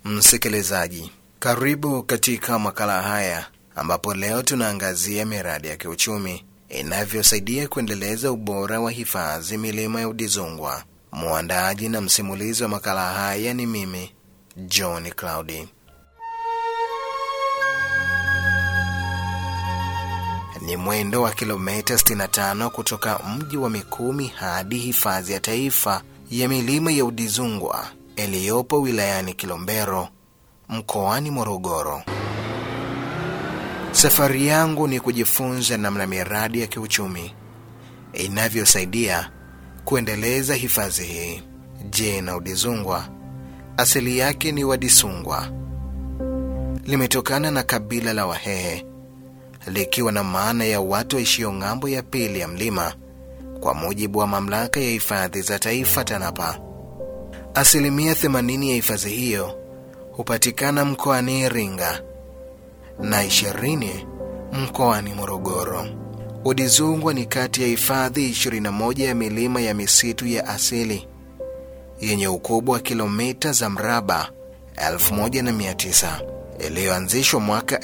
Msikilizaji, karibu katika makala haya ambapo leo tunaangazia miradi ya kiuchumi inavyosaidia kuendeleza ubora wa hifadhi milima ya Udzungwa. Mwandaaji na msimulizi wa makala haya ni mimi John Cloudy. Ni mwendo wa kilomita 65 kutoka mji wa Mikumi hadi hifadhi ya taifa ya milima ya Udzungwa iliyopo wilayani Kilombero mkoani Morogoro. Safari yangu ni kujifunza namna miradi ya kiuchumi inavyosaidia kuendeleza hifadhi hii. Je, na Udzungwa asili yake ni Wadisungwa, limetokana na kabila la Wahehe likiwa na maana ya watu waishio ng'ambo ya pili ya mlima, kwa mujibu wa mamlaka ya hifadhi za taifa TANAPA. Asilimia 80 ya hifadhi hiyo hupatikana mkoani Iringa na 20 mkoani Morogoro. Udzungwa ni kati ya hifadhi 21 ya milima ya misitu ya asili yenye ukubwa wa kilomita za mraba 1900 iliyoanzishwa mwaka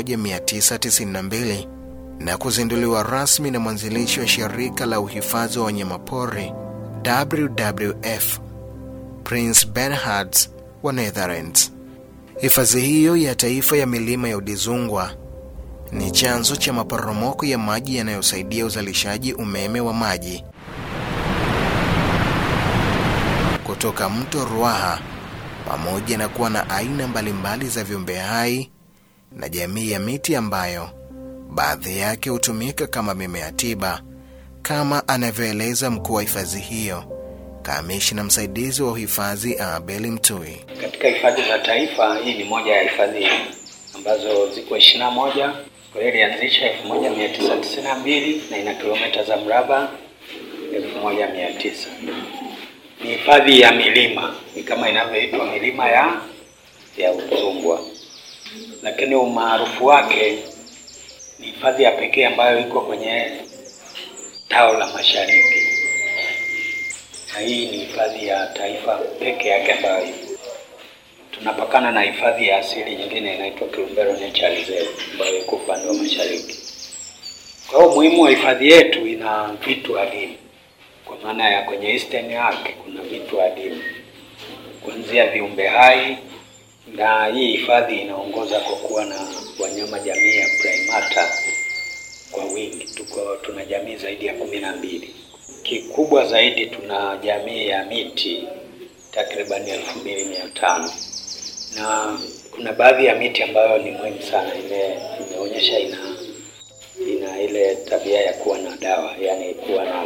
1992 na kuzinduliwa rasmi na mwanzilishi wa shirika la uhifadhi wa wanyamapori WWF Prince Bernhard wa Netherlands. Hifadhi hiyo ya taifa ya milima ya Udzungwa ni chanzo cha maporomoko ya maji yanayosaidia uzalishaji umeme wa maji kutoka mto Ruaha pamoja na kuwa na aina mbalimbali za viumbe hai na jamii ya miti ambayo baadhi yake hutumika kama mimea tiba, kama anavyoeleza mkuu wa hifadhi hiyo, kamishna msaidizi wa uhifadhi Abeli Mtui. Katika hifadhi za taifa, hii ni moja ya hifadhi ambazo ziko ishirini na moja. Kwa hiyo ilianzisha elfu moja mia tisa tisini na mbili na ina kilomita za mraba elfu moja mia tisa ni hifadhi ya milima, ni kama inavyoitwa milima ya ya Udzungwa, lakini umaarufu wake ni hifadhi ya pekee ambayo iko kwenye tao la mashariki, na hii ni hifadhi ya taifa peke yake ambayo ipo. Tunapakana na hifadhi ya asili nyingine inaitwa Kilombero Nature Reserve ambayo iko upande wa mashariki. Kwa hiyo umuhimu wa hifadhi yetu, ina vitu adimu kwa maana ya kwenye eastern yake kuna vitu adimu kuanzia viumbe hai, na hii hifadhi inaongoza kwa kuwa na wanyama jamii ya primata kwa wingi. Tuko tuna jamii zaidi ya kumi na mbili. Kikubwa zaidi tuna jamii ya miti takribani elfu mbili mia tano na kuna baadhi ya miti ambayo ni muhimu sana, ime, imeonyesha ina ina ile tabia ya kuwa na dawa, yani kuwa na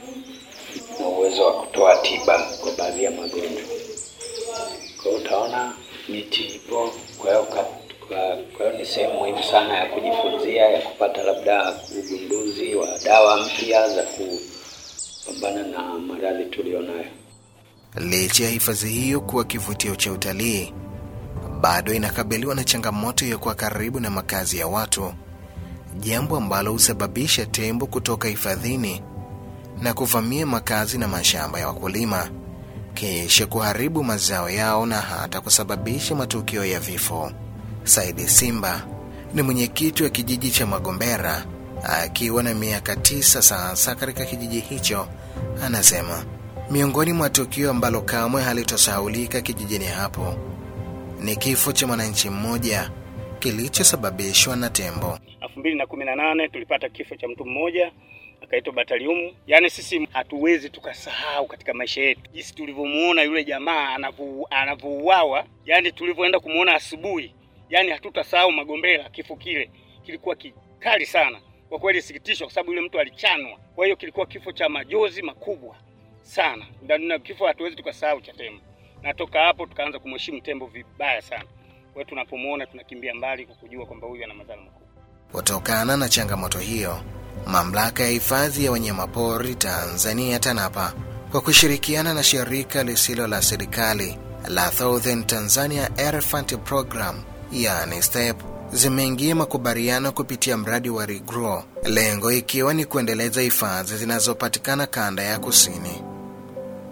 na uwezo wa kutoa tiba kwa baadhi ya magonjwa. Kwa hiyo utaona miti ipo. Kwa hiyo kwa hiyo ni sehemu muhimu sana ya kujifunzia, ya kupata labda ugunduzi wa dawa mpya za kupambana na maradhi tulionayo. Licha ya hifadhi hiyo kuwa kivutio cha utalii, bado inakabiliwa na changamoto ya kuwa karibu na makazi ya watu, jambo ambalo husababisha tembo kutoka hifadhini na kuvamia makazi na mashamba ya wakulima kisha kuharibu mazao yao na hata kusababisha matukio ya vifo. Saidi Simba ni mwenyekiti wa kijiji cha Magombera akiwa na miaka tisa sasa katika kijiji hicho, anasema miongoni mwa tukio ambalo kamwe halitosahaulika kijijini hapo ni kifo cha mwananchi mmoja kilichosababishwa na tembo. elfu mbili na kumi na nane tulipata kifo cha mtu mmoja akaitwa Bataliumu. Yaani sisi hatuwezi tukasahau katika maisha yetu jinsi tulivyomuona yule jamaa anavyouawa, yaani tulivyoenda kumuona asubuhi, yaani hatutasahau Magombera. Kifo kile kilikuwa kikali sana kwa kweli, sikitishwa kwa sababu yule mtu alichanwa. Kwa hiyo kilikuwa kifo cha majozi makubwa sana, na kifo hatuwezi tukasahau cha tembo, na toka hapo tukaanza kumheshimu tembo vibaya sana. Kwa hiyo tunapomuona tunakimbia mbali kwa kujua kwamba huyu ana madhara makubwa. Kutokana na changamoto hiyo Mamlaka ya hifadhi ya wanyamapori Tanzania TANAPA kwa kushirikiana na shirika lisilo la serikali la Southern Tanzania Elephant Program yani STEP zimeingia makubaliano kupitia mradi wa REGROW, lengo ikiwa ni kuendeleza hifadhi zinazopatikana kanda ya kusini.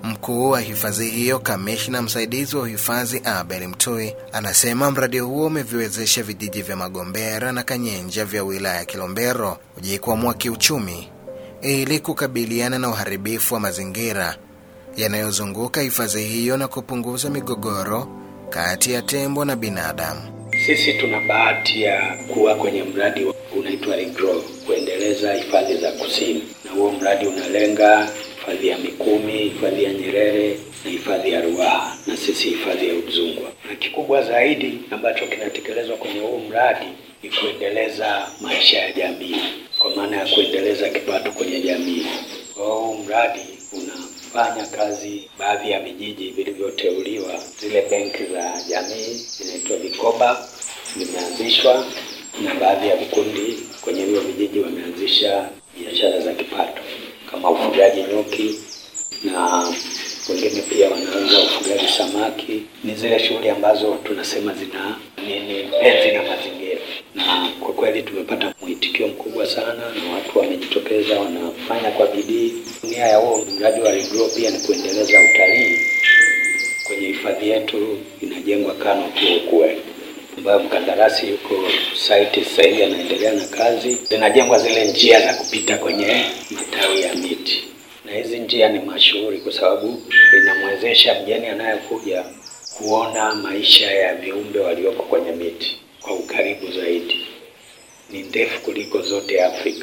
Mkuu wa hifadhi hiyo, kamishna msaidizi wa uhifadhi Abel Mtui, anasema mradi huo umeviwezesha vijiji vya Magombera na Kanyenja vya wilaya ya Kilombero kujikwamua kiuchumi ili kukabiliana na uharibifu wa mazingira yanayozunguka hifadhi hiyo na kupunguza migogoro kati ya tembo na binadamu. Sisi tuna bahati ya kuwa kwenye mradi unaitwa Regrow kuendeleza hifadhi za kusini, na huo mradi unalenga hifadhi ya Mikumi, hifadhi ya Nyerere na hifadhi ya Ruaha na sisi hifadhi ya Udzungwa. Na kikubwa zaidi ambacho kinatekelezwa kwenye huu mradi ni kuendeleza maisha ya jamii, kwa maana ya kuendeleza kipato kwenye jamii. Kwa hiyo huu mradi unafanya kazi baadhi ya vijiji vilivyoteuliwa, zile benki za jamii zinaitwa vikoba vimeanzishwa, na baadhi ya vikundi kwenye hivyo vijiji wameanzisha biashara za kipato kama ufugaji nyuki na wengine pia wanaanza ufugaji samaki. Ni zile shughuli ambazo tunasema zina nini penzi na mazingira, na kwa kweli tumepata mwitikio mkubwa sana, na watu wamejitokeza, wanafanya kwa bidii. Nia ya huo mradi wa Regrow pia ni kuendeleza utalii kwenye hifadhi yetu. Inajengwa canopy ukwe ambayo mkandarasi yuko site sasa hivi anaendelea na kazi. Zinajengwa zile njia za kupita kwenye matawi ya miti, na hizi njia ni mashuhuri kwa sababu inamwezesha mgeni anayekuja kuona maisha ya viumbe walioko kwenye miti kwa ukaribu zaidi. Ni ndefu kuliko zote Afrika,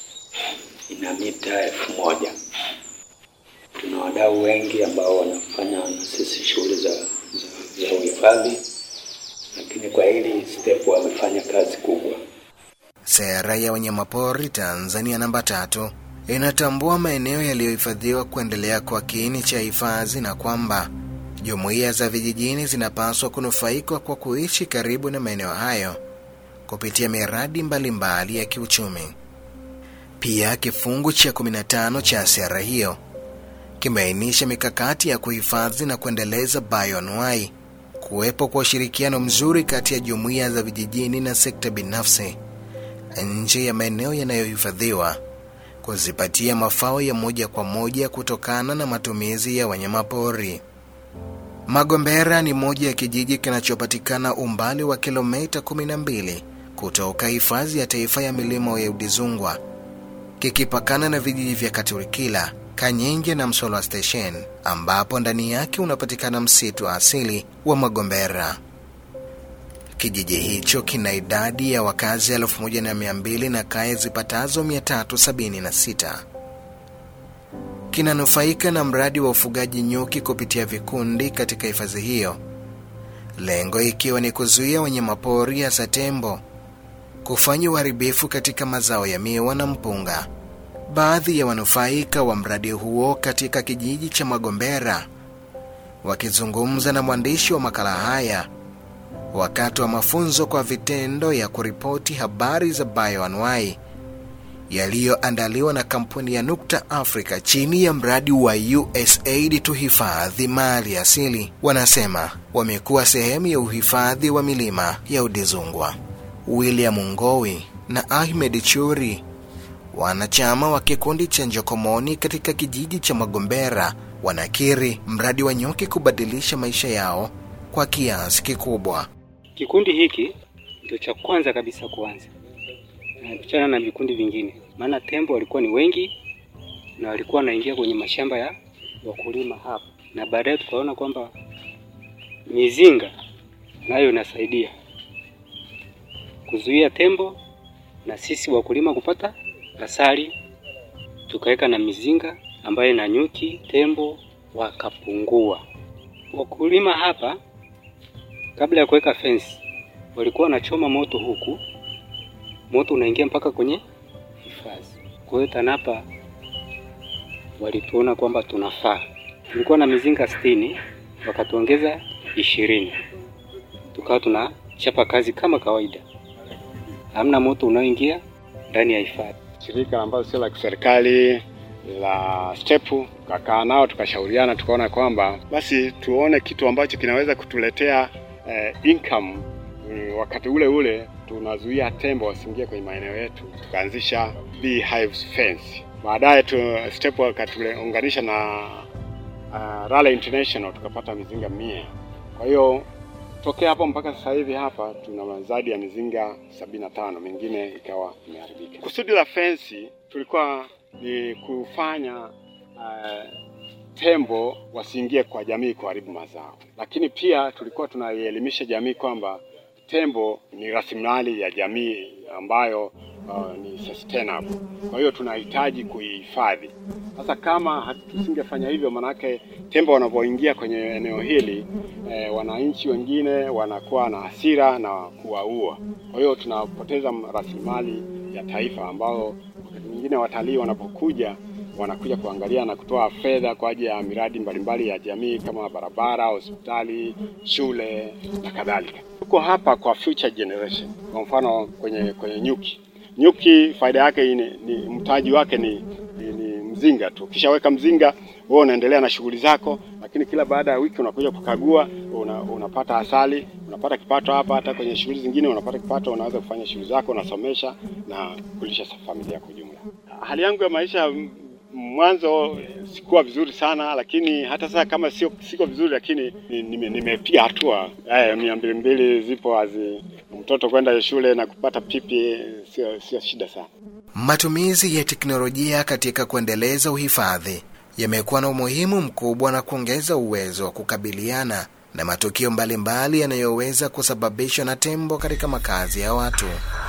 ina mita elfu moja. Tuna wadau wengi ambao wanafanya na sisi shughuli za, za, za uhifadhi lakini kwa hili step wamefanya kazi kubwa. Sera ya wanyamapori Tanzania namba tatu inatambua maeneo yaliyohifadhiwa kuendelea kwa kiini cha hifadhi na kwamba jumuiya za vijijini zinapaswa kunufaika kwa kuishi karibu na maeneo hayo kupitia miradi mbalimbali mbali ya kiuchumi. Pia kifungu cha 15 cha sera hiyo kimeainisha mikakati ya kuhifadhi na kuendeleza bioanuwai kuwepo kwa ushirikiano mzuri kati ya jumuiya za vijijini na sekta binafsi nje ya maeneo yanayohifadhiwa, kuzipatia mafao ya moja kwa moja kutokana na matumizi ya wanyamapori. Magombera ni moja ya kijiji kinachopatikana umbali wa kilomita 12 kutoka hifadhi ya taifa ya milima ya Udzungwa, kikipakana na vijiji vya Katurikila, Kanyenge na Msolwa Station ambapo ndani yake unapatikana msitu wa asili wa Magombera. Kijiji hicho kina idadi ya wakazi elfu moja na mia mbili na kaya zipatazo 376. Kinanufaika na mradi wa ufugaji nyuki kupitia vikundi katika hifadhi hiyo, lengo ikiwa ni kuzuia wanyamapori hasa tembo kufanya uharibifu katika mazao ya miwa na mpunga. Baadhi ya wanufaika wa mradi huo katika kijiji cha Magombera wakizungumza na mwandishi wa makala haya wakati wa mafunzo kwa vitendo ya kuripoti habari za bioanuwai yaliyoandaliwa na kampuni ya Nukta Africa chini ya mradi wa USAID tuhifadhi mali asili, wanasema wamekuwa sehemu ya uhifadhi wa milima ya Udzungwa. William Ngowi na Ahmed Churi wanachama wa kikundi cha Njokomoni katika kijiji cha Magombera wanakiri mradi wa nyuki kubadilisha maisha yao kwa kiasi kikubwa. Kikundi hiki ndio cha kwanza kabisa kuanza kuchana na vikundi vingine, maana tembo walikuwa ni wengi na walikuwa wanaingia kwenye mashamba ya wakulima hapa, na baadaye tukaona kwamba mizinga nayo inasaidia kuzuia tembo na sisi wakulima kupata asali, tukaweka na mizinga ambayo na nyuki, tembo wakapungua. Wakulima hapa kabla ya kuweka fence walikuwa wanachoma moto huku, moto unaingia mpaka kwenye hifadhi. Kwa hiyo TANAPA walituona kwamba tunafaa. Tulikuwa na mizinga sitini, wakatuongeza ishirini, tukawa tunachapa kazi kama kawaida, hamna moto unaoingia ndani ya hifadhi. Shirika ambalo sio la kiserikali la STEP tukakaa nao tukashauriana, tukaona kwamba basi tuone kitu ambacho kinaweza kutuletea eh, income mm, wakati ule ule tunazuia tembo wasiingie kwenye maeneo yetu. Tukaanzisha beehives fence. Baadaye tu STEP wakatuunganisha na uh, Raleigh International tukapata mizinga mia. Kwa hiyo tokea hapo mpaka sasa hivi hapa tuna zaidi ya mizinga sabini na tano, mingine ikawa imeharibika. Kusudi la fensi tulikuwa ni kufanya uh, tembo wasiingie kwa jamii kuharibu mazao, lakini pia tulikuwa tunaielimisha jamii kwamba tembo ni rasilimali ya jamii ambayo uh, ni sustainable. Kwa hiyo tunahitaji kuihifadhi. Sasa kama tusingefanya hivyo, manake tembo wanapoingia kwenye eneo hili eh, wananchi wengine wanakuwa na hasira na kuwaua. Kwa hiyo tunapoteza rasilimali ya taifa ambao wakati mwingine watalii wanapokuja wanakuja kuangalia na kutoa fedha kwa ajili ya miradi mbalimbali ya jamii kama barabara, hospitali, shule na kadhalika. Tuko hapa kwa future generation. Kwa mfano kwenye kwenye nyuki, nyuki faida yake ni, ni mtaji wake ni, ni, ni mzinga tu. Ukishaweka mzinga wewe unaendelea na shughuli zako, lakini kila baada ya wiki unakuja kukagua, una, unapata asali, unapata kipato hapa. Hata kwenye shughuli zingine unapata kipato, unaweza kufanya shughuli zako, unasomesha na kulisha familia kwa ujumla. Hali yangu ya maisha mwanzo sikuwa vizuri sana, lakini hata sasa kama sio siko vizuri, lakini nimepiga hatua. Eh, mia mbili mbili zipo azi mtoto kwenda shule na kupata pipi sio sio shida sana. Matumizi ya teknolojia katika kuendeleza uhifadhi yamekuwa na umuhimu mkubwa na kuongeza uwezo wa kukabiliana na matukio mbalimbali yanayoweza kusababishwa na tembo katika makazi ya watu.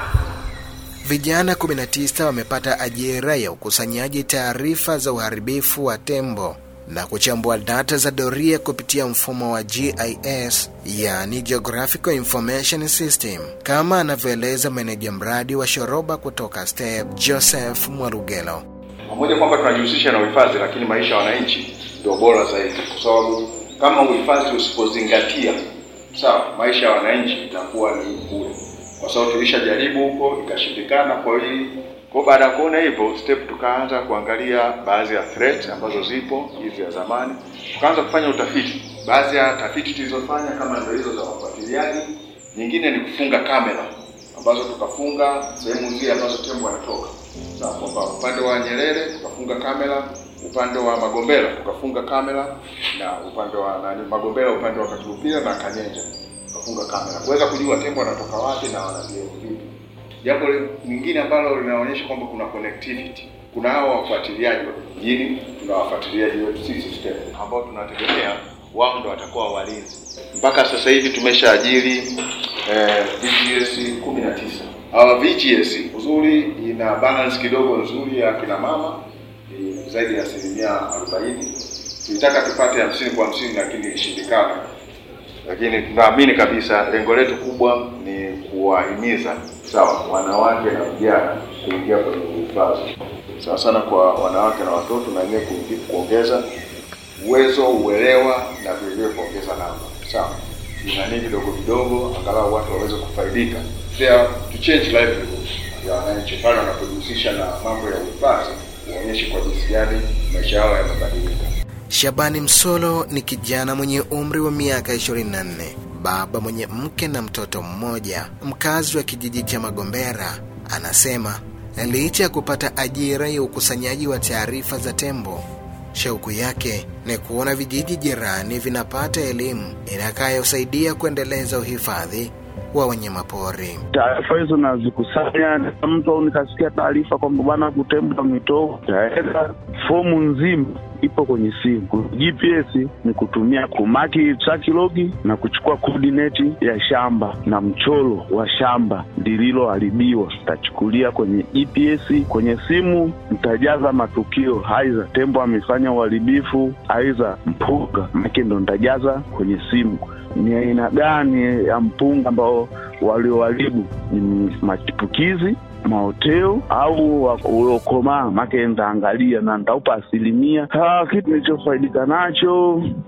Vijana 19 wamepata ajira ya ukusanyaji taarifa za uharibifu wa tembo na kuchambua data za doria kupitia mfumo wa GIS, yani Geographical Information System, kama anavyoeleza meneja mradi wa Shoroba kutoka STEP, Joseph Mwarugelo. Pamoja kwamba tunajihusisha na uhifadhi, lakini maisha ya wananchi ndio bora zaidi, kwa sababu kama uhifadhi usipozingatia sawa, maisha ya wananchi itakuwa ni bure kwa sababu tulishajaribu huko ikashindikana. Kwa hiyo kwa baada ya kuona hivyo step, tukaanza kuangalia baadhi ya threat ambazo zipo hizi ya zamani, tukaanza kufanya utafiti. Baadhi ya tafiti tulizofanya kama ndio hizo za wafuatiliaji, nyingine ni kufunga kamera ambazo tukafunga sehemu zile ambazo tembo wanatoka. Sawa, kwamba upande wa Nyerere tukafunga kamera, upande wa Magombera tukafunga kamera, na upande wa nani Magombera, upande wa Katulupira na Kanyenja kufunga kamera kuweza kujua tembo wanatoka wapi na wanavyo vipi. Jambo lingine ambalo linaonyesha kwamba kuna connectivity, kuna hao wafuatiliaji wa vijijini, tuna wafuatiliaji wetu sisi STEP ambao tunategemea wao ndo watakuwa walinzi. Mpaka sasa hivi tumeshaajiri eh, VGS 19. Hawa VGS uzuri ina balance kidogo nzuri ya kina mama ni zaidi ya asilimia 40. Tulitaka tupate hamsini kwa hamsini lakini ilishindikana lakini tunaamini kabisa lengo letu kubwa ni kuwahimiza sawa wanawake na vijana kuingia kwenye uhifadhi, sawa sana kwa wanawake na watoto, na wenyewe kuongeza uwezo, uelewa na vilevile kuongeza namba, sawa nani vidogo vidogo, angalau watu waweze kufaidika, there to change livelihood ya wananchi pale wanapojihusisha na mambo ya uhifadhi, uonyeshe kwa jinsi gani maisha yao yamebadilika. Shabani Msolo ni kijana mwenye umri wa miaka 24, baba mwenye mke na mtoto mmoja, mkazi wa kijiji cha Magombera. Anasema licha ya kupata ajira ya ukusanyaji wa taarifa za tembo, shauku yake ni kuona vijiji jirani vinapata elimu itakayosaidia kuendeleza uhifadhi wa wanyamapori. Taarifa hizo nazikusanya, mtu au nikasikia taarifa kwamba bwana kutembo mito, taweka fomu nzima ipo kwenye simu. GPS ni kutumia kumaki traki logi na kuchukua koordineti ya shamba na mchoro wa shamba lililoharibiwa, tachukulia kwenye GPS. Kwenye simu nitajaza matukio, aidha tembo amefanya uharibifu, aidha mpunga, make ndo nitajaza kwenye simu ni aina gani ya mpunga ambao walioharibu, ni machipukizi maoteo au uliokomaa, make nitaangalia na nitaupa asilimia. Kitu nilichofaidika nacho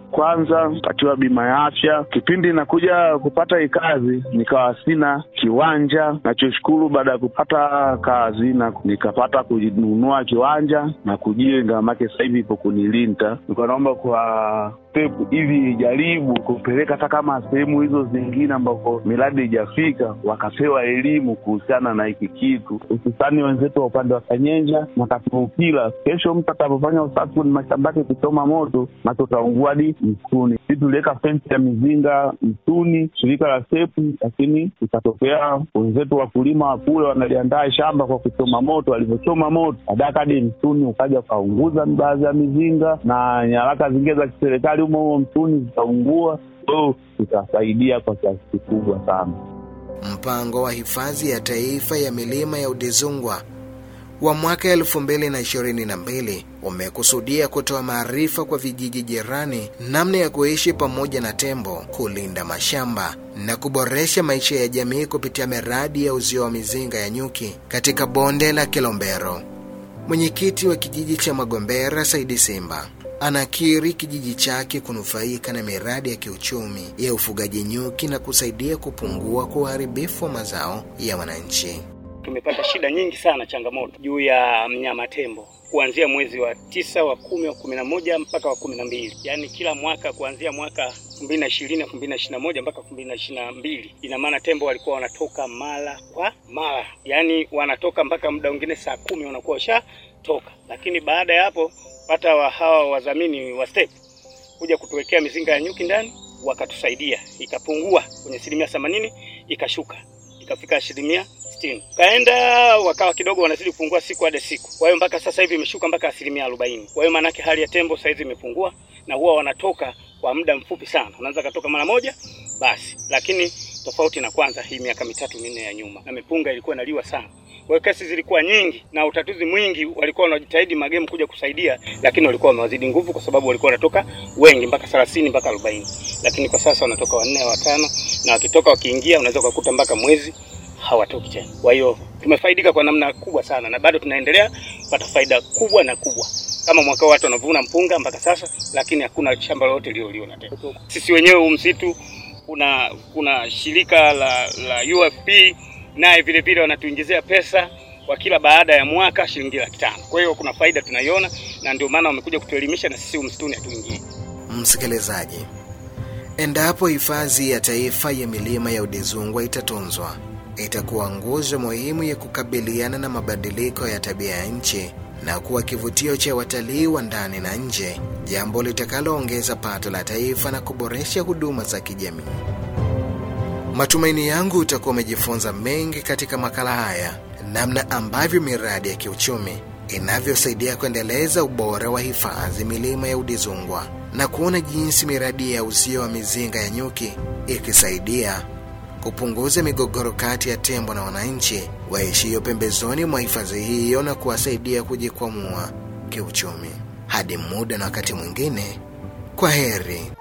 kwanza katiwa bima ya afya. Kipindi nakuja kupata hii kazi, nikawa sina kiwanja. Nachoshukuru baada ya kupata kazi na nikapata kununua kiwanja na kujenga, make sasa hivi ipo kunilinda. Nilikuwa naomba kwa step ili ijaribu kupeleka hata kama sehemu hizo zingine ambako miradi ijafika, wakapewa elimu kuhusiana na hiki kitu, hususani wenzetu wa upande wa Kanyenja na Katuukila. Kesho mtu atapofanya usafi kwenye mashamba yake kuchoma moto, macho utaungua hadi msituni. Sisi tuliweka fensi ya mizinga msituni, shirika la sepu, lakini ikatokea wenzetu wakulima wa kule wanaliandaa shamba kwa kuchoma moto. Walivyochoma moto, baadaye hadi msituni ukaja ukaunguza baadhi ya mizinga na nyaraka zingine za kiserikali humo humo msituni zikaungua. So itasaidia kwa kiasi kikubwa sana. Mpango wa hifadhi ya taifa ya milima ya Udzungwa wa mwaka 2022 umekusudia kutoa maarifa kwa vijiji jirani namna ya kuishi pamoja na tembo, kulinda mashamba na kuboresha maisha ya jamii kupitia miradi ya uzio wa mizinga ya nyuki katika bonde la Kilombero. Mwenyekiti wa kijiji cha Magombera Saidi Simba anakiri kijiji chake kunufaika na miradi ya kiuchumi ya ufugaji nyuki na kusaidia kupungua kwa uharibifu wa mazao ya wananchi. Tumepata shida nyingi sana, changamoto juu ya mnyama tembo kuanzia mwezi wa tisa wa kumi wa kumi na moja mpaka wa kumi na mbili yaani kila mwaka kuanzia mwaka elfu mbili na ishirini elfu mbili na ishirini na moja mpaka elfu mbili na ishirini na mbili ina maana tembo walikuwa wanatoka mara kwa mara, yaani wanatoka mpaka muda mwingine saa kumi wanakuwa washatoka, lakini baada ya hapo pata wa hawa wadhamini wa step kuja kutuwekea mizinga ya nyuki ndani, wakatusaidia ikapungua kwenye asilimia themanini ikashuka ikafika asilimia sitini kaenda wakawa kidogo wanazidi kupungua siku hadi siku. Kwa hiyo mpaka sasa hivi imeshuka mpaka asilimia arobaini. Kwa hiyo maanake hali ya tembo sasa hivi imepungua, na huwa wanatoka kwa muda mfupi sana, wanaweza katoka mara moja basi, lakini tofauti na kwanza hii miaka mitatu minne ya nyuma, na mipunga ilikuwa inaliwa sana. Kwa hiyo kesi zilikuwa nyingi na utatuzi mwingi, walikuwa wanajitahidi magemu kuja kusaidia, lakini walikuwa wamewazidi nguvu, kwa sababu walikuwa wanatoka wengi mpaka 30 mpaka 40, lakini kwa sasa wanatoka wanne watano, na wakitoka wakiingia, unaweza kukuta mpaka mwezi hawatoki tena. Kwa hiyo tumefaidika kwa namna kubwa sana, na bado tunaendelea kupata faida kubwa na kubwa. Kama mwaka watu wanavuna mpunga mpaka sasa, lakini hakuna shamba lolote lililoliona tena. Sisi wenyewe huu msitu, kuna kuna shirika la, la UFP naye vile vile wanatuingizia pesa kwa kila baada ya mwaka shilingi laki tano. Kwa hiyo kuna faida tunaiona, na ndio maana wamekuja kutuelimisha, na sisi msituni hatuingii. Msikilizaji, endapo hifadhi ya taifa ya milima ya Udzungwa itatunzwa, itakuwa nguzo muhimu ya kukabiliana na mabadiliko ya tabia ya nchi na kuwa kivutio cha watalii wa ndani na nje, jambo litakaloongeza pato la taifa na kuboresha huduma za kijamii. Matumaini yangu utakuwa umejifunza mengi katika makala haya, namna ambavyo miradi ya kiuchumi inavyosaidia kuendeleza ubora wa hifadhi milima ya Udzungwa na kuona jinsi miradi ya uzio wa mizinga ya nyuki ikisaidia kupunguza migogoro kati ya tembo na wananchi waishio pembezoni mwa hifadhi hiyo na kuwasaidia kujikwamua kiuchumi. Hadi muda na wakati mwingine, kwa heri.